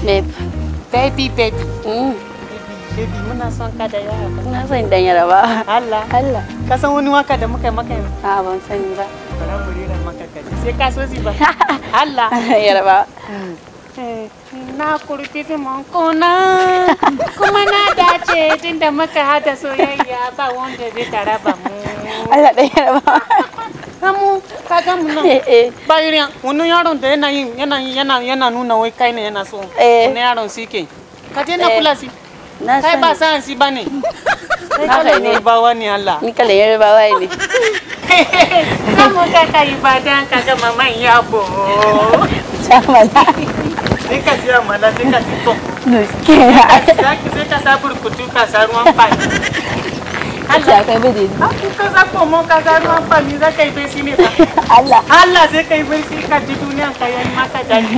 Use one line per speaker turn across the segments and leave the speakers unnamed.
Babe.
baby baby
Mm.
baby muna son ka da yawa
Na san dan yaraba.
Allah
Allah.
ka san wani waka da muka yi maka yanzu
A ban sani ba.
bara mu rera maka kaji sai ka so si ba Allah
yaraba.
na kurfi zaman kona kuma na dace tunda muka hada soyayya ba wanda zai taraba mu
Allah dan yaraba.
kamu ka ga mu nan
Eh eh.
ba irin wani yaron da yana yin yana yana yana nuna wai kai ne yana so
Eh.
wani yaron si ke ka je na
Eh.
kula si
Na
kai ba
sani.
sa'an si bane kai
Haka
kalan
ne.
yarbawa ne Allah
Ni kalan yarbawa ne.
kamu ka kai ibadan ka ga maman yabo
Jamala.
sai ka siya mala sai ka si to
Nuske.
zaki sai ka sa burkutu ka sa ruwan fani
Allah kai bide.
Aku ka za ko mo ka ga ruwan fani za ka yi besi ne fa
Allah.
Allah sai ka yi besi ka ji duniyan ka yi maka dadi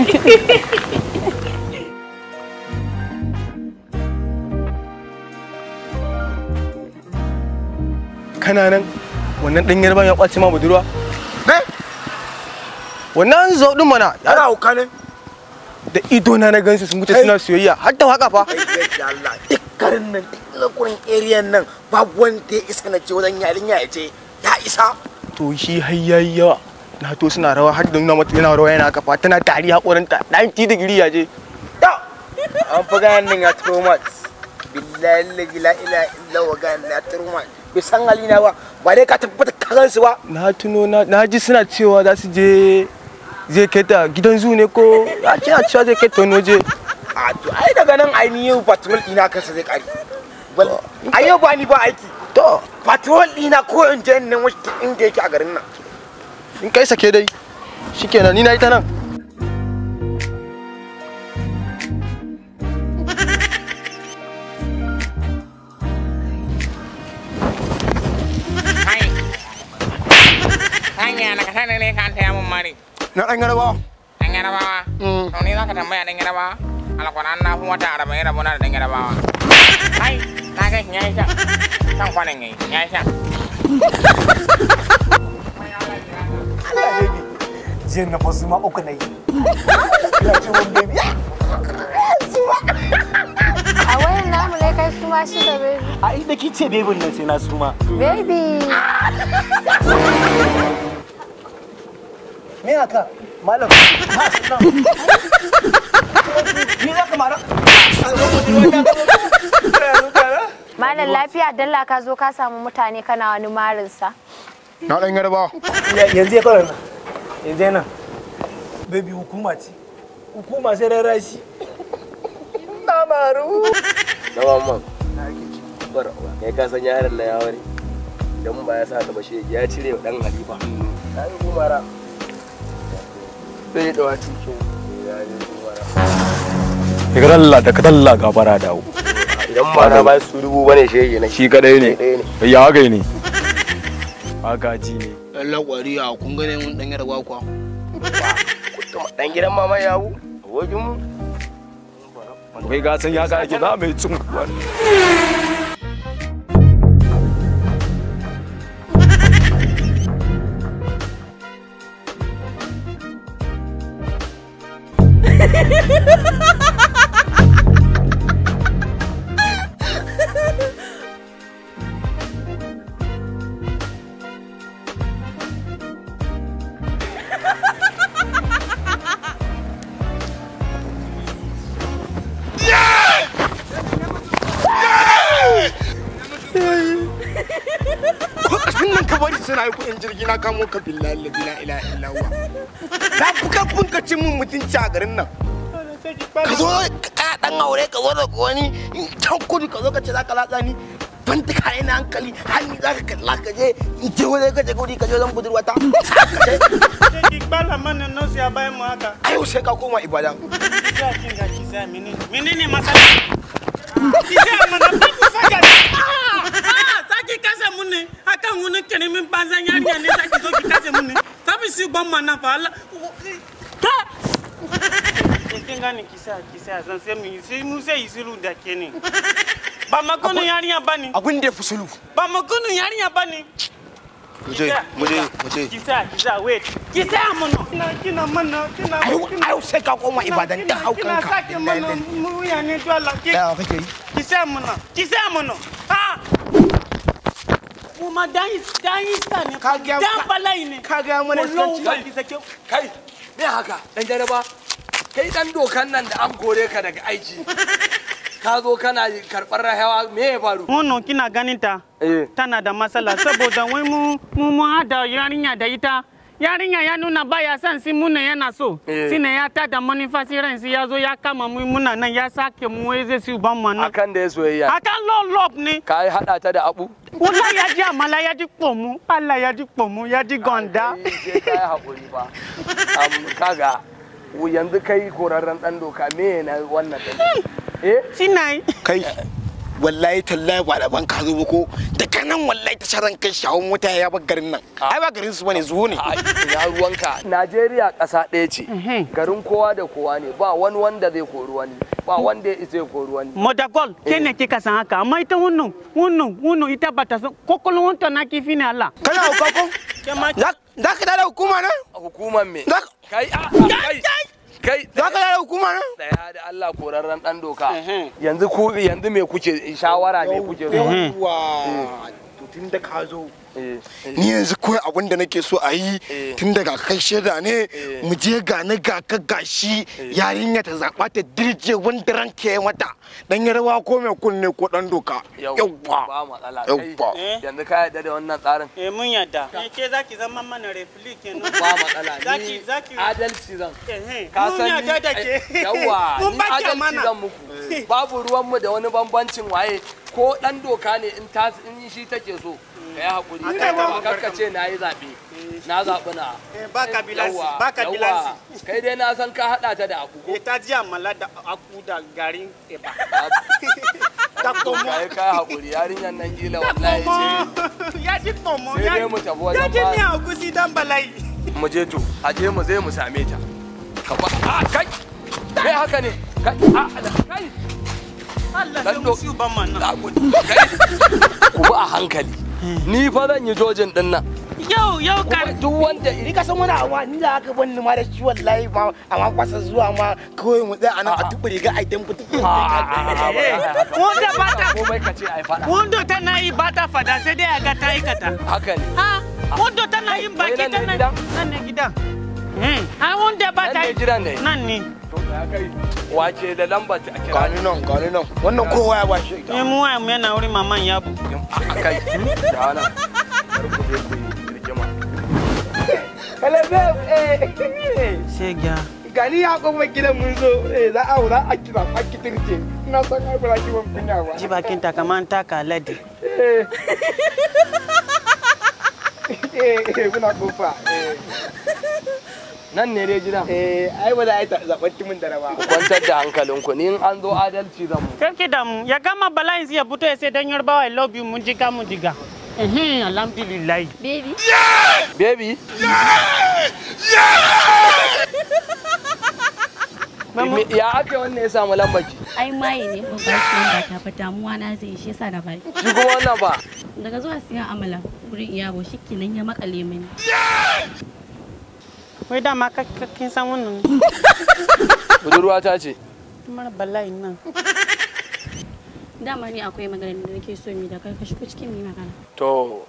kana nan wannan ɗan yarban ya ƙwace ma budurwa
ne
wannan zo ɗin mana
yana hauka ne
da ido na na gansu sun wuce suna soyayya har da waka fa
kai da Allah duk garin nan duk lakurin area nan babu wanda ya isa na ce wajen yarinya ya ce ya isa
to shi har yayi yawa na to suna rawa har da nuna mata yana rawa yana kafa tana tari haƙorinta ɗan ti digiri ya je
da an fi ganin nan ya turo mat billahi la ila illa wa ganin ya turo mat bai san halina ba ba dai ka tabbata ka gansu ba
na tuno na na ji suna cewa za su je zai kai ta gidan zu ne ko a ce a cewa zai kai ta wani waje
a to ai daga nan ainihin patrol ɗina kansa zai ƙare a yau ba ni ba aiki
to
patrol ɗina ko in je nan wasu inda yake a garin nan
in kai sake dai shikenan ni na yi ta nan
hanya na kasa ne kan taya mun mari
na ɗan yarbawa
dan yarabawa to ni zaka tambaya dan yarabawa alquran na kuma wata arba'in rabona da dan yarabawa ai na ga shi yayi sha kan kwanan yayi yayi sha
jiyan na fasu ma uku na yi ya ce wani baby
A wayan namu ne kai su ma shi da baby.
a inda kice bebin nan sai na suma
Baby.
me haka malam ba su nan ni za ka mara
Malam lafiya dalla ka zo ka samu mutane kana wani marinsa.
na ɗan yarbawa
yanzu ya kawai nan yanzu ya nan baby hukuma ce hukuma sai ran rashi na maru
na mamman bar kai ka san yaron na ya ware idan ba ya sa ta bashe ya cire wa dan halifa ta yi gumara sai da wacin kin ya yi gumara
daga dalla daga dalla gabara dawo
idan ba na ba su dubu bane shege na
shi kadai ne
ɗaya ne
ya haka ne agaji ne
Allah kwari a kun gane mun dan yarwa kwa.
kuma dan gidan mama yawo abokin mu
kai ga san ya ga ake na mai cin kuwa
lokacin nan ka bari suna yi kuɗin jirgi na kamo ka billahi la ilaha illa illa huwa na fi karfin ka cin mun mutunci a garin nan ka zo ka dan aure ka zo da wani can kudu ka zo ka ce za ka latsa ni ban ta kayan na hankali hannu za ka kalla ka je in je wani ka je guri ka je zan budurwata
ki bala mana no sai a bayan mu haka
ayo sai ka koma ibadan
ya kin ga ki sai menene menene masala ki sai mana ba ku saka ah saki kasa mun ne akan wani kene min banzan yarinya ne saki zo ki kasa mun ne tabi si ban mana fa Allah ka kin gane ki sai ki sai zan sai mu sai mu sai isiru da ke ne ba makonin yarinya bane
abin da ya fi sulu
ba makonin yarinya bane
muje muje muje
Kisa, kisa, wait. Kisa mana. Kina, kina mana, kina.
ayo ayo sai ka koma ibadan da
Kina
haukanka
sake mana muya ne dole. Ki-
ya kake yi
Kisa mana, kisa mana. Ha! Mu ma dan is dan iska ne.
Ka ga-
Dan bala'i ne.
ka ga mana
Wallahi
iskanci.
ba ki sake.
kai me haka dan jaraba kai dan dokan nan da an kore ka daga aiki ka zo kana karɓar rahawa me ya faru
Wannan kina ganin ta?
eh
Tana da matsala saboda wai mu mu mu hada yarinya da ita. Yarinya ya nuna baya son si muna yana so.
Eh.
Sine ya tada manufasi ransi ya zo ya kama mu muna nan ya sake mu wai zai su ban mu nan.
akan da ya soyayya
Akan lolop ne.
ka yi hada ta da abu
Wala ya ji amala ya ji kpomu. Allah ya ji kpomu ya ji gonda.
Ai, sai ka yi haƙuri ba Am, kaga yanzu kai korarren dan doka me na wannan ɗin eh
Sinai.
kai wallahi tallahi ba da ban ka zo ba ko daga nan wallahi ta sharan kai shawon mota ya bar garin nan ai ba garin su bane zuwo ne
Ai, ina ruwanka Najeriya ƙasa ɗaya ce garin kowa da kowa ne ba wani wanda zai kori wani ba wanda ya isa ya kori wani
Modagol, ke ne kika san haka, amma ita wannan, wannan, wannan ita ba ta san kokolon wanta na kifi ne Allah.
kana hauka ko za ka tada hukuma nan
hukumar me
za
kai a kai kai
ka tada hukuma nan
daya da Allah korarren dan doka yanzu ku yanzu me kuke shawara me kuke so
yawwa to tun da ka zo
Eh,
ni yanzu kawai abin da nake so a yi
Eh.
tun daga kai shaida ne mu je ga na ga ka gashi yarinya ta zaɓa ta dirje wanda ranka ya mata dan yarwa ko mai kunne ko dan doka
yau
yawwa
ba matsala kai
yawwa
yanzu ka yarda da wannan tsarin
Eh mun yadda. Eh ke zaki zama mana refli kenan.
ba matsala ni
Zaki zaki
adalci zan
eh
ka
mun
san
yadda da ke.
ni yawa
Mun
ni
ba ki
adalci
amana.
zan muku babu ruwanmu da wani bambancin waye ko dan doka ne in ta in shi take so ka yi hakuri kai ba karka ce na yi zaɓe na zaɓi na
Eh ba kabilansi,
Yawwa,
ba kabilansi.
yawwa. kai dai na san ka haɗa ta da aku ko
Eh ta ji amala da aku da garin eba. Ta komo.
kai ka hakuri yarinyar nan kila wallahi ce
Ya ji komo.
sai dai mu tafi wajen
Ya ji
ba-
ni a gusi dan bala'i.
mu je to a je mu zai mu same ta ka ba a kai kai haka ne kai a kai
Allah
Dan
sai
do-
musu ban man nan.
a ku kai ku bi a hankali ni fa zan yi jojin din nan
Yau yau
kuma
ka
duk wanda
ni ka san wani abu ni da aka bani ma da shi wallahi ma amma kwasa zuwa ma kawai mu tsaya anan a tuɓe riga a idan fitu
wanda ba ta
komai ka ce ai fada
wanda tana yi ba ta fada sai dai a ga ta aikata.
haka ne
Ha, wanda tana yin baki
Wai nan ne
tana
gidan?
nan ne gidan. Eh, a wanda ba
nan
ta
ne
yi
gidan ne
nan ne.
to ya kai wace da lambar ta a kira
gani nan gani nan wannan kowa ya ba shi ita
Eh mu waya mu yana wurin maman yabo.
a kai da nan kar ku je ku yi rigima
Shega.
gani ya kuma gidan mun zo eh za a za a kira a kitirce ina son ai ba ki ban kunya ba
Ji bakin ta kaman taka ladi.
eh eh muna kofa eh
nan ne dai gidan
eh ai ba za a yi zaɓar timin da ba
ku kwantar da hankalinku ni in an zo adalci zan mu
Karki da mu ya gama bala'in sai ya fito ya sai dan yarbawa I love you mun jiga mun jiga. Eh, alhamdulillah.
Baby.
baby
Mamu,
me- ya ake wannan ya samu lambar ki
ai maye ne ba ba shi wanda ta fa damuwa na zai shi yasa na bai
shi kuma wannan ba
daga zuwa siyan amala wurin iyabo shikenan ya makale mini
wai dama ka ka- kin san wannan
budurwa ta ce
mara bala'in nan.
dama ni akwai magana da nake so mi da kai ka shigo cikin mi magana
to